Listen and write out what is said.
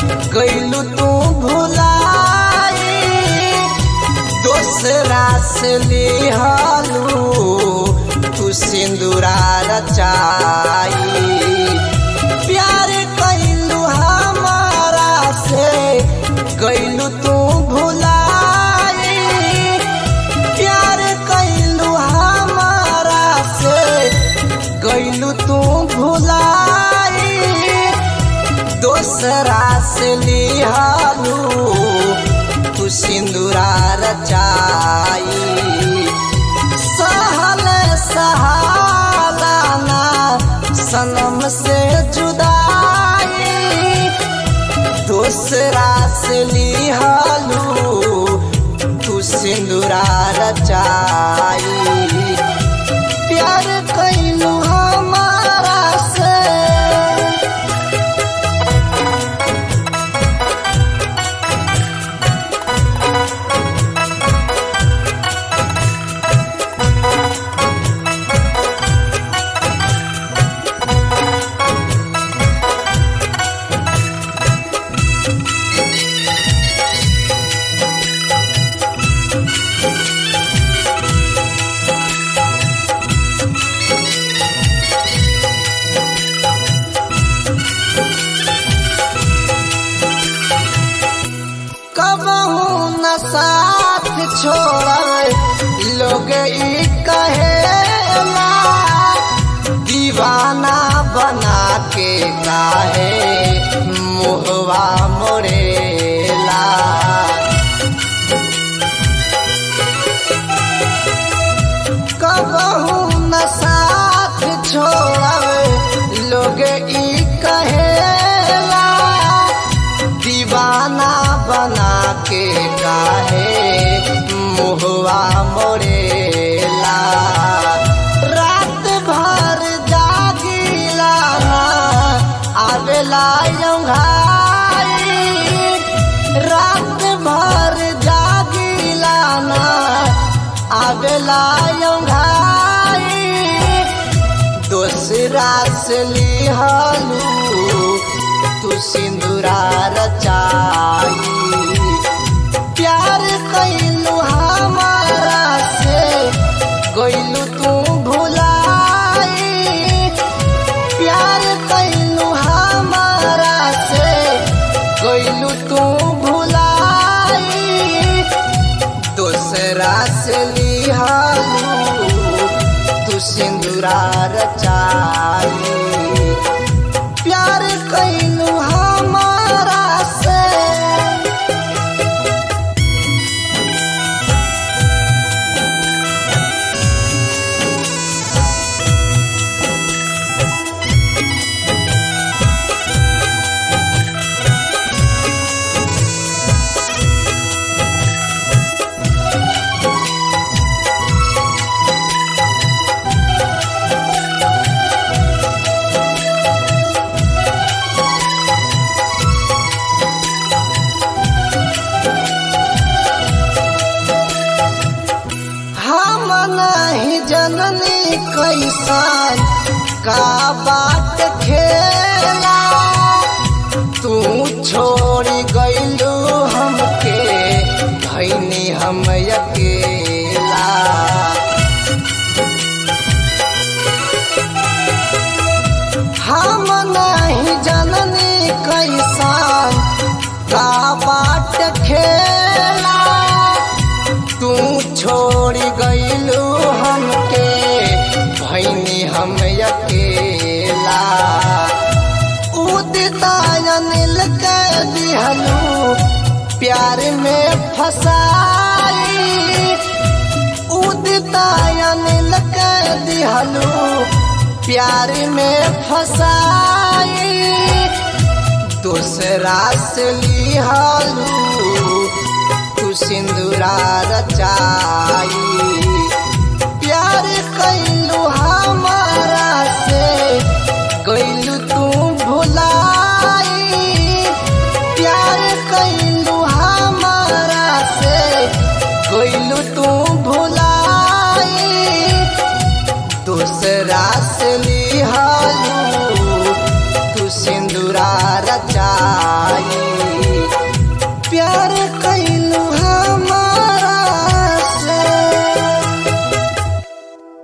गईलू तू भुलाई दोसरा से लिहलू तू सिंदूरा रचाई प्यार कैलू हमारा से गईलू तू भुलाई प्यार कैलू हमारा से गईलू तू भुलाई दोसरा से लिहालू तू सिंदूरा रचाई सहल सहालाना सनम से जुदाई दूसरा से लिहालू तू सिंदूरा रचाई प्यार कैलू हमारा से कबहू न साथ छोड़ लोग ई कहेला दीवाना बना के काहे मुहवा मोरेला कबहू न साथ छोड़ लोग ई कहेला दीवाना बना के काहे मुहवा मोरेला रात भर जागिला ना आवेला यंघाई रात भर जागिला ना आवेला यंघाई दोसरा से लिहलू तू सिंदूरा रचाई प्यार कैलू हमारा से गईलू तू भुलाई प्यार कैलू हमारा से गईलू तू भुलाई दोसरा से लिहालू तू सिंदूरा रचाई प्यार कैलू हमारा से हम नहीं जननी कैसान का बात खेला तू छोड़ी गईलू हमके भैनी हम अकेला हम नहीं जननी कैसान का बाट खेला तू छोड़ी गईलू हमके भैनी हम अकेला उदिता अनिल के दिहलू प्यार में फसाई उदिता अनिल के दिहलू प्यार में फसाई दूसरा से लिहलू तू सिंदूरा रचाई प्यार कैलू हमारा से गईलू तू भुलाई प्यार कैलू हमारा से गईलू तू भुलाई दूसरा से लिहालू तू तू सिंदूरा रचाई प्यार कैलू